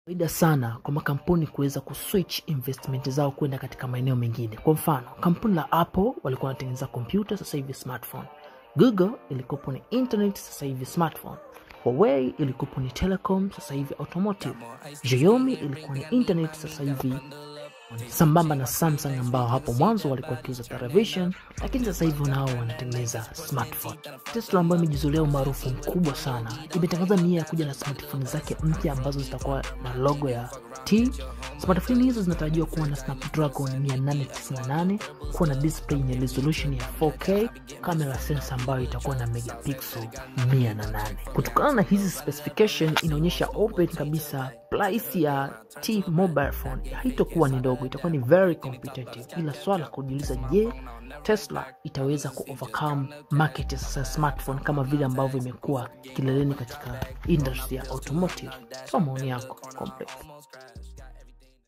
faida sana kwa makampuni kuweza kuswitch investment zao kwenda katika maeneo mengine. Kwa mfano, kampuni la Apple walikuwa wanatengeneza kompyuta, sasa hivi smartphone. Google ilikopo ni internet, sasa hivi smartphone. Huawei ilikopo ni telecom, sasa hivi automotive. Xiaomi ilikuwa ni internet, sasa hivi sambamba na Samsung ambao hapo mwanzo walikuwa wakiuza television, lakini sasa hivi nao wanatengeneza smartphone. Tesla ambayo imejizolea umaarufu mkubwa sana imetangaza nia ya kuja na smartphone zake mpya ambazo zitakuwa na logo ya T. Smartphone hizo zinatarajiwa kuwa na Snapdragon 898, kuwa na display yenye resolution ya 4K, kamera sensor ambayo itakuwa na megapixel 108. Kutokana na hizi specification, inaonyesha open kabisa price ya T mobile phone haitokuwa ni ndogo, itakuwa ni very competitive, ila swala kujiuliza, je, Tesla itaweza ku overcome market ya sasa smartphone kama vile ambavyo imekuwa kileleni katika industry ya automotive? Toa maoni yako complete.